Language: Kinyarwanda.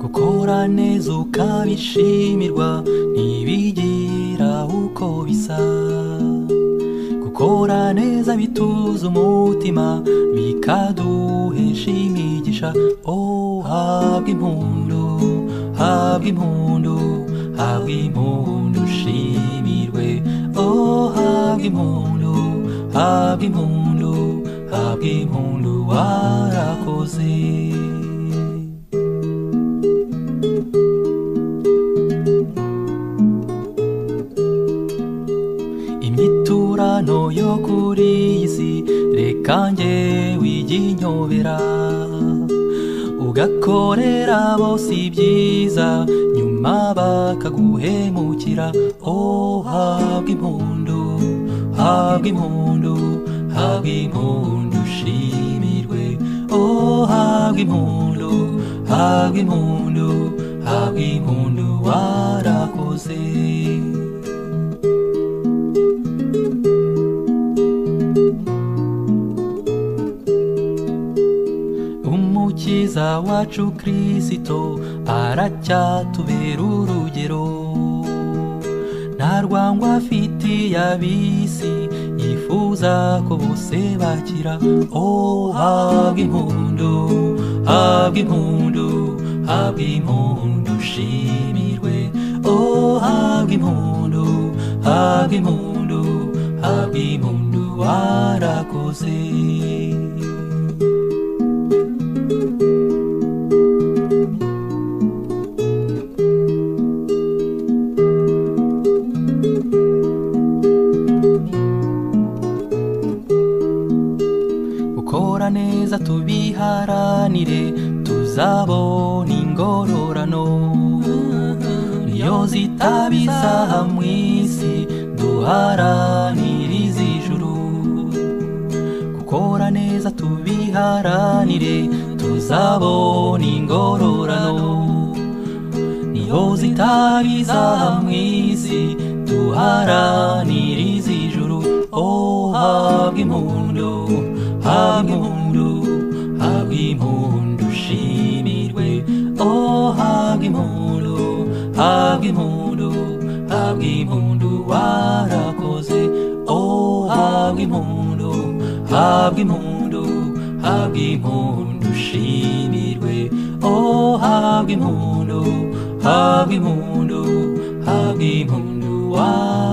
ukora neza ukabishimirwa ntibigira uko bisa gukora neza bituza umutima bikaduhesha imigisha oh habwa impundu habwa impundu habwa impundu shimirwe oh habwa impundu habwa impundu habwa impundu warakoze imyiturano yo kuri iyi si reka nge wiginyobera ugakorera bose ibyiza nyuma bakaguhemukira oh habwa impundu habwa impundu habwa impundu shimirwe oh habwa impundu habwa impundu habwa impundu warakoze umukiza wacu kirisito aracyatubera urugero nta rwangwa afitiye ab'isi yifuza ko bose bakira oh habwa impundu habwa impundu habwa impundu shimirwe oh habwa impundu habwa impundu habwa impundu warakoze gukora neza tubiharanire tuzabona ingororano niyo zitabizaha mu isi duharanire iz'ijuru gukora neza tubiharanire tuzabona ingororano niyo zitabizaha mu isi duharanire iz'ijuru oh habwa impundu habwa impundu habwa impundu shimirwe oh habwa impundu habwa impundu habwa impundu warakoze oh habwa impundu habwa impundu habwa impundu shimirwe oh habwa impundu habwa impundu habwa impundu warakoze